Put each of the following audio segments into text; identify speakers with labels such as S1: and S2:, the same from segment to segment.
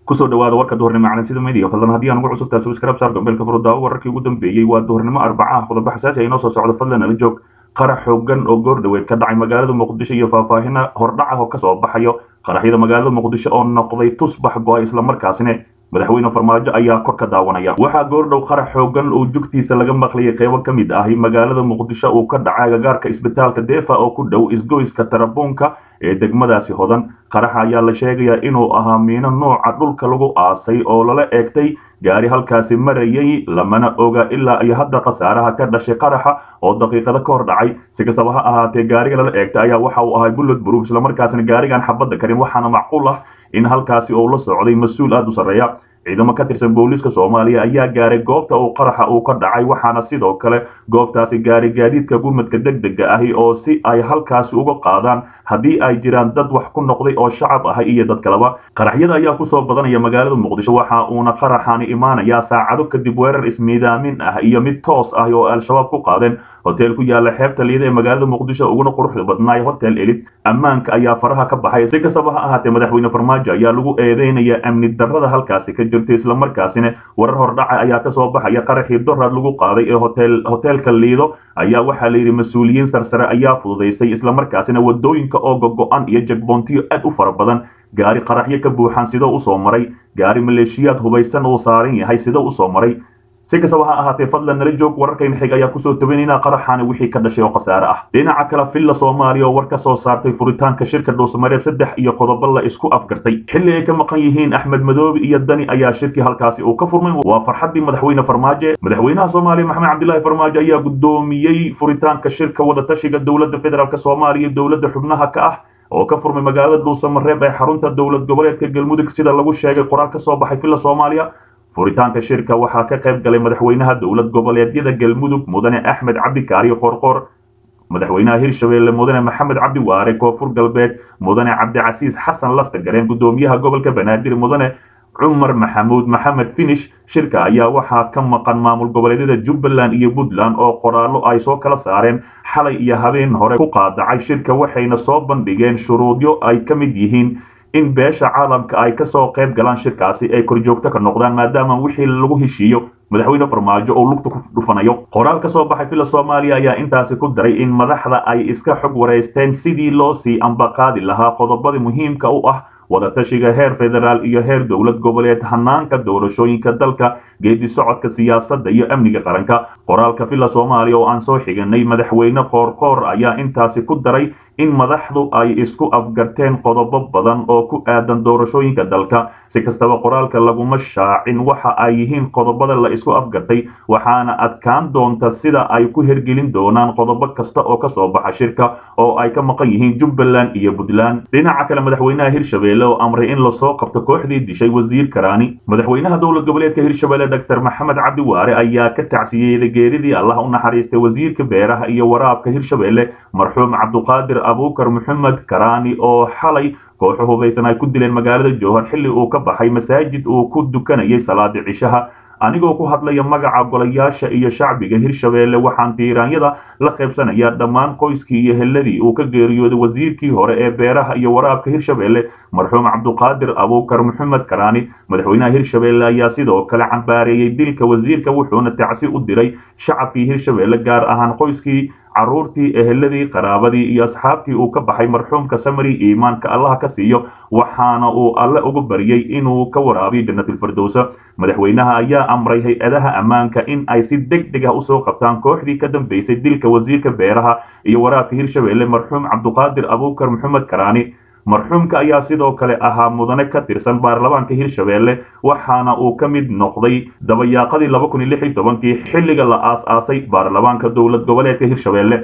S1: kusoo dhawaada warka duhurnimo calansida media fadlan haddii aan ugu cusubtahay subscribe saar gombeelka furudaawo wararkii ugu dambeeyey waa duhurnimo arbacaha qodobo xasaasi ay inoo soo socdo fadlan ala joog qarax xoogan oo goor dhaweed ka dhacay magaalada muqdisho iyo faahfaahina hordhaca oo kasoo baxayo qaraxyada magaalada muqdisho oo noqday tusbax go-ay islamarkaasina madaxweyne farmaajo ayaa kor ka daawanaya waxaa goordhow qarax xoogan oo jugtiisa laga maqlayay qeybo ka mid ahi magaalada muqdisho uu ka dhacay agagaarka isbitaalka deefa oo ku dhow isgoyska tarabuunka ee degmadaasi hodan qaraxa ayaa la sheegayaa inuu ahaa miino nooca dhulka lagu aasay oo lala eegtay gaari halkaasi marayay lamana oga ilaa iyo hadda khasaaraha ka dhashay qaraxa oo daqiiqada ka hor dhacay si kastaba ha ahaatee gaariga lala eegtay ayaa waxa uu ahay bullod proof islamarkaasina gaarigan xabadda karin waxaana macquul ah in halkaasi uu la socday mas-uul aada u sarreeya ciidamo ka tirsan booliiska soomaaliya ayaa gaaray goobta uu qaraxa uu ka dhacay waxaana sidoo kale goobtaasi gaaray gaadiidka gurmadka deg dega ahi oo si ay halkaasi uga qaadaan haddii ay jiraan dad wax ku noqday oo shacab ahay iyo dad kaleba qaraxyada ayaa kusoo badanaya magaalada muqdisho waxa uuna qaraxani imaanayaa saacado kadib weerar ismiidaamin ah iyo mid toos ah oo al-shabaab ku qaadeen hotel ku yaala xeebta liida ee magaalada muqdisho uguna quruxda badnaay hotel elid ammaanka ayaa faraha ka baxay si kastaba ha ahaatee madaxweyne farmaajo ayaa lagu eedeynaya amni darrada halkaasi ka jirta islamarkaasina warar hordhaca ayaa kasoo baxaya qaraxii doraad lagu qaaday ee hotel hotelka liido ayaa waxaa layidhi mas-uuliyiin sarsare ayaa fududaysay islamarkaasina wadooyinka oo gogo-an iyo jagboontiyo aad u fara badan gaari qaraxyo ka buuxan sidoo usoo maray gaari maleeshiyaad hubaysan uu saaran yahay sidoo usoo maray si kastaba ha ahaatee fadlan nala joog wararkayna xig ayaa kusoo tabanayna qaraxaani wixii ka dhashay oo khasaare ah dhinaca kale villa soomaaliya oo war ka soo saartay furitaanka shirka dhuusamareeb saddex iyo qodobo la isku afgartay xilli ay ka maqan yihiin axmed madoobe iyo dani ayaa shirkii halkaasi uu ka furmay waa farxaddii madaxweyne farmaajo madaxweynaha soomaaliya maxamed cabdilaahi farmaajo ayaa guddoomiyey furitaanka shirka wadatashiga dowladda federaalk soomaaliya dowladda xubnaha ka ah oo ka furmay magaalada dhuusamareeb ee xarunta dowlad goboleedka galmudug sida lagu sheegay qoraal ka soo baxay villa soomaaliya furitaanka shirka waxaa ka qayb galay madaxweynaha dowlad goboleedyada galmudug mudane axmed cabdikaariyo qoorqoor madaxweynaha hirshabeelle mudane maxamed cabdi waare koonfur galbeed mudane cabdicasiis xasan lafta gareen guddoomiyaha gobolka banaadir mudane cumar maxamuud maxamed finish shirka ayaa waxaa ka maqan maamul goboleedyada jubbaland iyo puntland oo qoraallo ay soo kala saareen xalay iyo habeen hore ku qaadacay shirka waxayna soo bandhigeen shuruudyo ay ka mid yihiin in beesha caalamka ay kasoo qayb galaan shirkaasi ay korjoogto ka noqdaan maadaama wixii lagu heshiiyo madaxweyne farmaajo oo lugta ku dhufanayo qoraal ka soo baxay villa soomaaliya ayaa intaasi ku daray in madaxda ay iska xog wareysteen sidii loo sii ambaqaadi lahaa qodobada muhiimka u ah wadatashiga heer federaal iyo heer dowlad goboleed hanaanka doorashooyinka dalka geedi socodka siyaasadda iyo amniga qaranka qoraalka villa soomaaliya oo aan soo xiganay madaxweyne qoorqoor ayaa intaasi ku daray in madaxdu ay isku afgarteen qodobo badan oo ku aadan doorashooyinka dalka si kastaba qoraalka laguma shaacin waxa ay yihiin qodobada la isku afgartay waxaana adkaan doonta sida ay ku hergelin doonaan qodobo kasta oo kasoo baxa shirka oo ay ka maqan yihiin jubbaland iyo puntland dhinaca kale madaxweynaha hirshabeelle oo amray in lasoo qabto kooxdii dishay wasiir karaani madaxweynaha dowlad goboleedka hirshabeelle doctor maxamed cabdi waare ayaa ka tacsiyeeyey geeridii allah u naxariistay wasiirka beeraha iyo waraabka hirshabeelle marxuum cabduqaadir abuukar maxamed karaani oo xalay kooxo hubaysan ay ku dileen magaalada jowhar xilli uu ka baxay masaajid uu ku dukanayay salaada cishaha anigoo ku hadlaya magaca golayaasha iyo shacbiga hirshabeelle waxaan tiiraanyada la qaybsanayaa dhammaan qoyskii iyo helladii uu ka geeriyooday wasiirkii hore ee beeraha iyo waraabka hirshabeelle marxuum cabduqaadir abuukar maxamed karaani madaxweynaha hirshabeelle ayaa sidoo kale cambaareeyey dilka wasiirka wuxuuna tacsi u diray shacabkii hirshabeelle gaar ahaan qoyskii carruurtii eheladii qaraabadii iyo asxaabtii uu ka baxay marxuumka samari iimaanka allaha ka siiyo waxaana uu alle ugu baryey inuu ka waraabiyo jannatilfirdowsa madaxweynaha ayaa amray hay-adaha ammaanka in ay si deg deg ah usoo qabtaan kooxdii ka dambeysay dilka wasiirka beeraha iyo waraabka hirshabeelle marxuum cabduqaadir abuukar maxamed karaani marxuumka ayaa sidoo kale ahaa mudane ka tirsan baarlamaanka hirshabeelle waxaana uu ka mid noqday dabayaaqadii laba kun iyo lix iyo tobankii xilliga la aas-aasay baarlamaanka dowlad goboleedka hirshabeelle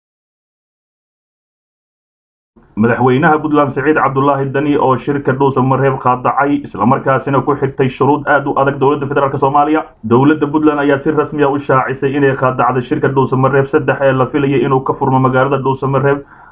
S1: madaxweynaha puntland siciid cabdulaahi dani oo shirka dhuusamareeb qaadacay islamarkaasina ku xigtay shuruud aad u adag dowladda federaalk soomaaliya dowladda puntland ayaa si rasmiya u shaacisay inay qaadacday shirka dhuusamareeb saddex ee la filayay inuu ka furmo magaalada dhuusamareeb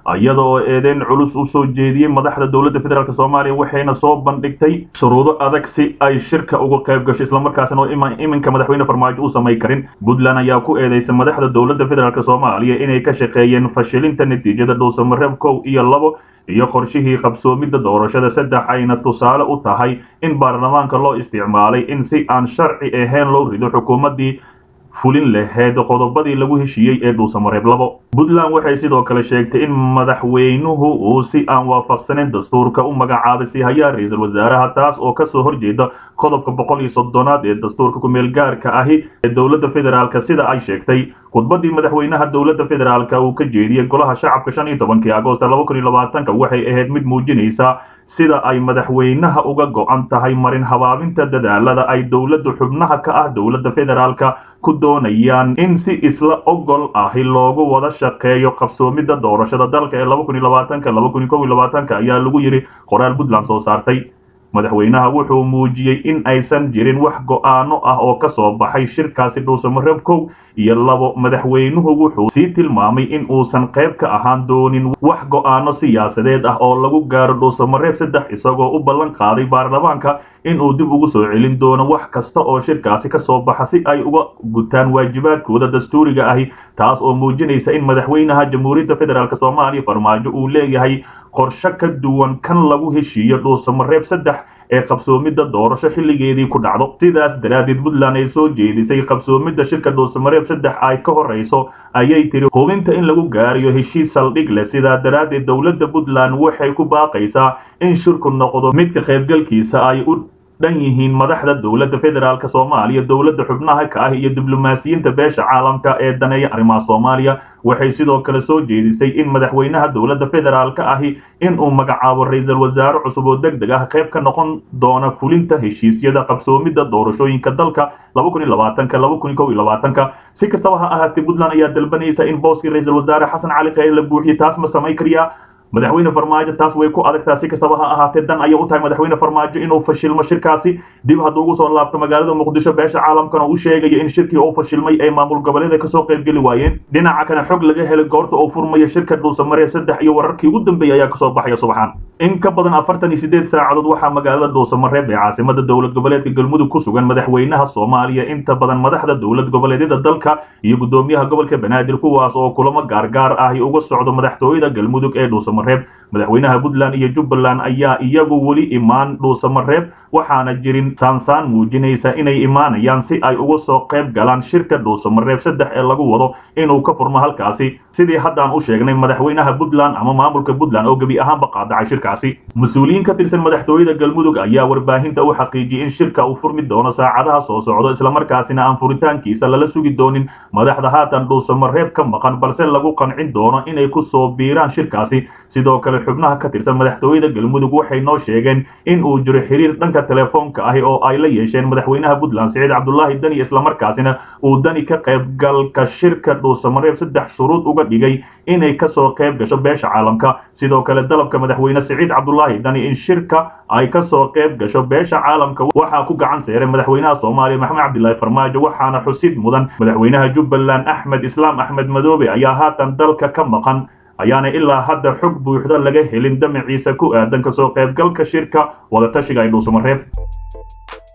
S1: iyada oo eedeyn culus u soo jeediyey madaxda dowladda federaalk soomaaliya waxayna soo bandhigtay shuruudo adag si ay shirka uga qayb gasho islamarkaasina oo iminka madaxweyne farmaajo u samay karin puntland ayaa ku eedeysay madaxda dowladda federaalk soomaaliya inay ka shaqeeyeen fashilinta natiijada dhuusamareeb kow iyo labo iyo qorshihii qabsoomidda doorashada saddex ayna tusaale u tahay in baarlamaanka loo isticmaalay in si aan sharci ahayn loo rido xukuumaddii fulin laheyd qodobadii lagu heshiiyey ee dhuusamareeb labo puntland waxay sidoo kale sheegtay in madaxweynuhu uu si aan waafaqsaneyn dastuurka u magacaabay sihayaa ra-iisul wasaaraha taas oo kasoo horjeeda qodobka boqol iyo soddonaad ee dastuurka kumeel gaarka ahi ee dowladda federaalk sida ay sheegtay khudbadii madaxweynaha dowladda federaalk uu ka jeediyey golaha shacabka shan iyo tobankii agoosta laba kun iyo labaatanka waxay ahayd mid muujinaysa sida ay madaxweynaha uga go-an tahay marin habaabinta dadaalada ay dowladda xubnaha ka ah dowladda federaalka ku doonayaan in si isla ogol ahi loogu wada shaqeeyo qabsoomidda doorashada dalka ee laba kun iyo labaatanka laba kun iyo kow iyo labaatanka ayaa lagu yidhi qoraal puntland soo saartay madaxweynaha wuxuu muujiyey in aysan jirin wax go-aano ah oo ka soo baxay shirkaasi dhuusamareeb kow iyo labo madaxweynuhu wuxuu sii tilmaamay in uusan qayb ka ahaan doonin wax go-aano siyaasadeed ah oo lagu gaaro dhuusamareeb saddex isagoo u ballan qaaday baarlamaanka in uu dib ugu soo celin doono wax kasta oo shirkaasi ka soo baxa si ay uga gutaan waajibaadkooda dastuuriga ahi taas oo muujinaysa in madaxweynaha jamhuuriyadda federaalk soomaaliya farmaajo uu leeyahay qorshe ka duwan kan lagu heshiiyo dhuusamareeb saddex ee qabsoomidda doorasho xilligeedii ku dhacdo sidaas daraaddeed puntland ay soo jeedisay qabsoomidda shirka dhuusamareeb saddex ay ka horrayso ayay tiri hubinta in lagu gaariyo heshiis saldhig leh sidaa daraaddeed dowladda puntland waxay ku baaqaysaa in shirku noqdo midka qaybgalkiisa ay u dhan yihiin madaxda dowladda federaalk soomaaliya dowladda xubnaha ka ah iyo diblomaasiyiinta beesha caalamka ee daneeya arrimaha soomaaliya waxay sidoo kale soo jeedisay in madaxweynaha dowladda federaalk ahi in uu magacaabo ra-iisul wasaare cusub oo deg deg ah qayb ka noqon doona fulinta heshiisyada qabsoomidda doorashooyinka dalka laba kun iyo labaatanka laba kun iyo kow iyo labaatanka si kastaba ha ahaatee puntland ayaa dalbanaysa in booskii ra-iisul wasaare xasan cali kheyr la buuxiyo taas ma samayn kariyaa madaxweyne farmaajo taas way ku adagtaa si kastaba ha ahaatee dan ayay u tahay madaxweyne farmaajo inuu fashilmo shirkaasi dib hadduu ugu soo laabto magaalada muqdisho beesha caalamkana uu sheegayo in shirkii uu fashilmay ay maamul goboleeda kasoo qaybgeli waayeen dhinaca kana xog laga helay goorta uu furmaya shirka dhuusamareeb saddex iyo wararkii ugu dambeeyay ayaa kasoo baxaya subaxaan in ka badan afartan iyo sideed saacadood waxaa magaalada dhuusamareeb ee caasimada dowlad goboleedka galmudug ku sugan madaxweynaha soomaaliya inta badan madaxda dowlad goboleedyada dalka iyo gudoomiyaha gobolka banaadir kuwaas oo kulamo gaargaar ahi uga socdo madaxtooyada galmudug ee dhuusamareeb madaxweynaha puntland iyo jubbaland ayaa iyagu weli imaan dhuusamareeb waxaana jirin saansaan muujinaysa inay imaanayaan si ay uga soo qayb galaan shirka dhuusamareeb saddex ee lagu wado inuu ka furmo halkaasi sidii haddaan u sheegnay madaxweynaha puntland ama maamulka puntland oo gebi ahaanba qaadacay shirkaasi mas-uuliyiin ka tirsan madaxtooyada galmudug ayaa warbaahinta u xaqiijiyey in shirka uu furmi doono saacadaha soo socdo islamarkaasina aan furitaankiisa lala sugi doonin madaxda haatan dhuusamareeb ka maqan balse lagu qancin doono inay ku soo biiraan shirkaasi sidoo kale xubnaha ka tirsan madaxtooyada galmudug waxay noo sheegeen in uu jiro xiriir dhanka telefoonka ahi oo ay la yeesheen madaxweynaha puntland siciid cabdulaahi dani islamarkaasina uu dani ka qaybgalka shirka dhuusamareeb saddex shuruud uga dhigay inay kasoo qayb gasho beesha caalamka sidoo kale dalabka madaxweyne siciid cabdulaahi dani in shirka ay kasoo qayb gasho beesha caalamka waxaa ku gacan seeray madaxweynaha soomaaliya maxamed cabdilaahi farmaajo waxaana xusid mudan madaxweynaha jubbaland axmed islaam axmed madoobe ayaa haatan dalka ka maqan ayaana ilaa hadda xog buuxda laga helin damaciisa ku aadan kasoo qaybgalka shirka wadatashiga ay dhuusamareeb